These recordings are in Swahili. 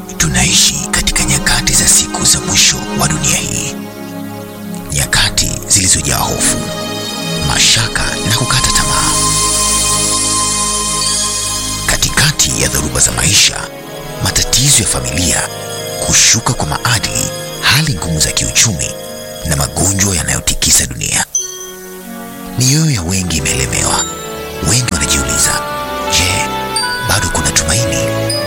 Tunaishi katika nyakati za siku za mwisho wa dunia hii, nyakati zilizojaa hofu, mashaka na kukata tamaa. Katikati ya dhoruba za maisha, matatizo ya familia, kushuka kwa maadili, hali ngumu za kiuchumi na magonjwa yanayotikisa dunia, mioyo ya wengi imelemewa. Wengi wanajiuliza, je, bado kuna tumaini?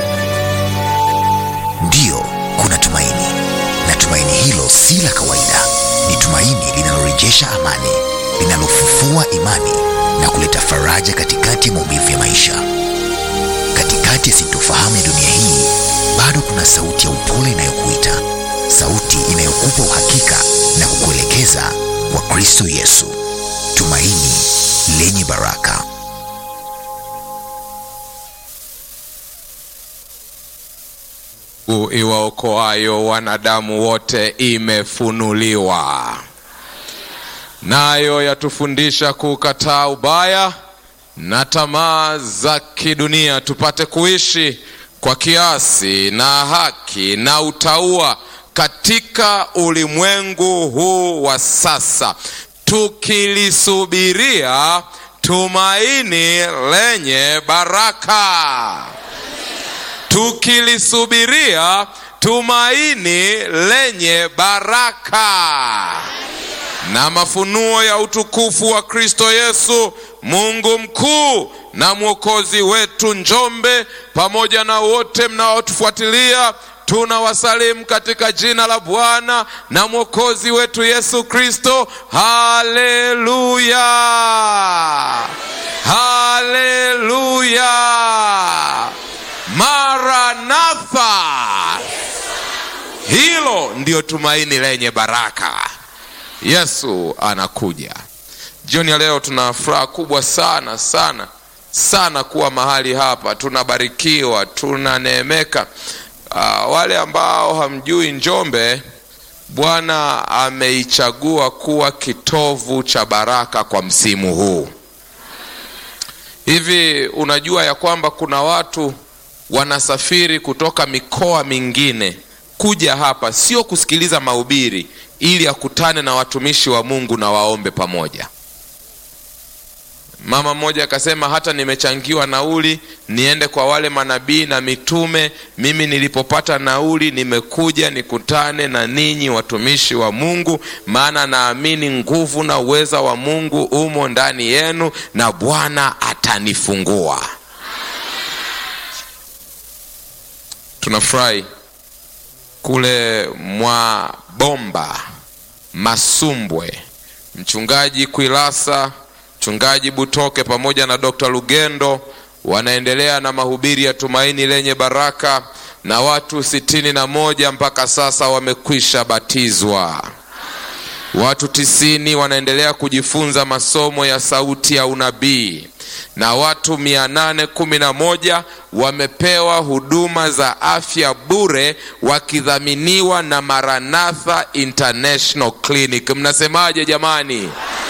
Ndiyo, kuna tumaini, na tumaini hilo si la kawaida. Ni tumaini linalorejesha amani, linalofufua imani na kuleta faraja katikati ya maumivu ya maisha. Katikati ya sintofahamu ya dunia hii, bado kuna sauti ya upole inayokuita, sauti inayokupa uhakika na kukuelekeza kwa Kristo Yesu, tumaini lenye baraka. iwaokoayo wanadamu wote imefunuliwa, nayo yatufundisha kukataa ubaya na tamaa za kidunia, tupate kuishi kwa kiasi na haki na utauwa katika ulimwengu huu wa sasa, tukilisubiria tumaini lenye baraka tukilisubiria tumaini lenye baraka na mafunuo ya utukufu wa Kristo Yesu, Mungu mkuu na mwokozi wetu. Njombe pamoja na wote mnaotufuatilia, tunawasalimu katika jina la Bwana na mwokozi wetu Yesu Kristo. Haleluya, haleluya. Maranatha, hilo ndiyo tumaini lenye baraka. Yesu anakuja. Jioni ya leo tuna furaha kubwa sana sana sana kuwa mahali hapa, tunabarikiwa, tunaneemeka. Uh, wale ambao hamjui Njombe, Bwana ameichagua kuwa kitovu cha baraka kwa msimu huu. Hivi unajua ya kwamba kuna watu wanasafiri kutoka mikoa mingine kuja hapa, sio kusikiliza mahubiri, ili akutane na watumishi wa Mungu na waombe pamoja. Mama mmoja akasema, hata nimechangiwa nauli niende kwa wale manabii na mitume. Mimi nilipopata nauli nimekuja nikutane na ninyi watumishi wa Mungu, maana naamini nguvu na uweza wa Mungu umo ndani yenu na Bwana atanifungua. Tunafurahi kule mwa Bomba Masumbwe, mchungaji Kwilasa, mchungaji Butoke pamoja na Dr. Lugendo wanaendelea na mahubiri ya tumaini lenye baraka, na watu sitini na moja mpaka sasa wamekwisha batizwa. Watu tisini wanaendelea kujifunza masomo ya sauti ya unabii na watu mia nane kumi na moja wamepewa huduma za afya bure wakidhaminiwa na Maranatha International Clinic. Mnasemaje jamani?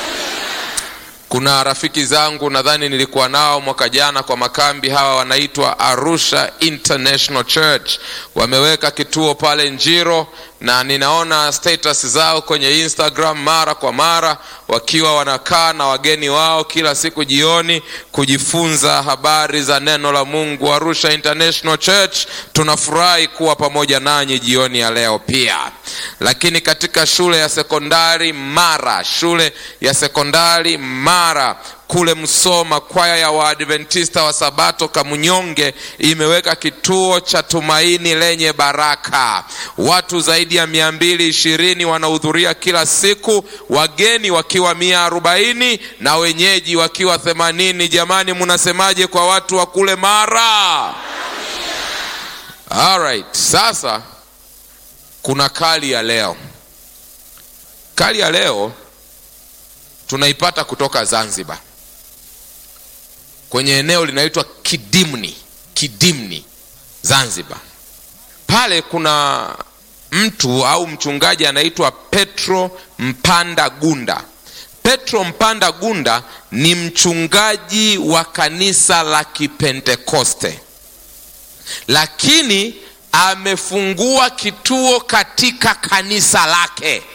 Kuna rafiki zangu nadhani nilikuwa nao mwaka jana kwa makambi, hawa wanaitwa Arusha International Church, wameweka kituo pale Njiro na ninaona status zao kwenye Instagram mara kwa mara wakiwa wanakaa na wageni wao kila siku jioni kujifunza habari za neno la Mungu. Arusha International Church, tunafurahi kuwa pamoja nanyi jioni ya leo pia. Lakini katika shule ya sekondari Mara, shule ya sekondari Mara kule Msoma, kwaya ya Waadventista wa Sabato Kamunyonge imeweka kituo cha tumaini lenye baraka. Watu zaidi ya mia mbili ishirini wanahudhuria kila siku, wageni wakiwa mia arobaini na wenyeji wakiwa themanini. Jamani, munasemaje kwa watu wa kule Mara? Alright, sasa kuna kali ya leo. Kali ya leo tunaipata kutoka Zanzibar kwenye eneo linaitwa Kidimni. Kidimni Zanzibar, pale kuna mtu au mchungaji anaitwa Petro Mpanda Gunda. Petro Mpanda Gunda ni mchungaji wa kanisa la Kipentekoste, lakini amefungua kituo katika kanisa lake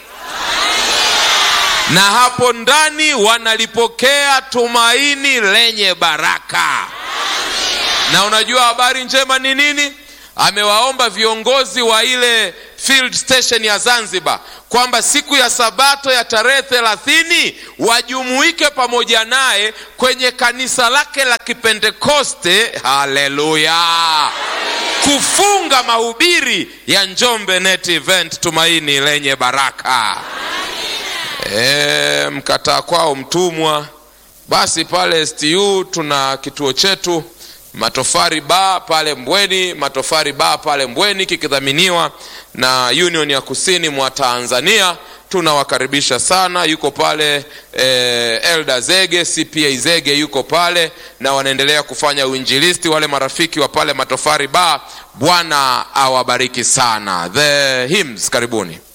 na hapo ndani wanalipokea tumaini lenye baraka na unajua habari njema ni nini amewaomba viongozi wa ile field station ya zanzibar kwamba siku ya sabato ya tarehe thelathini wajumuike pamoja naye kwenye kanisa lake la kipentekoste haleluya kufunga mahubiri ya njombe net event tumaini lenye baraka e, mkataa kwao mtumwa basi pale stu tuna kituo chetu matofari ba pale mbweni matofari ba pale mbweni kikidhaminiwa na union ya kusini mwa tanzania tunawakaribisha sana yuko pale eh, elda zege cpa zege yuko pale na wanaendelea kufanya uinjilisti wale marafiki wa pale matofari ba bwana awabariki sana the hymns karibuni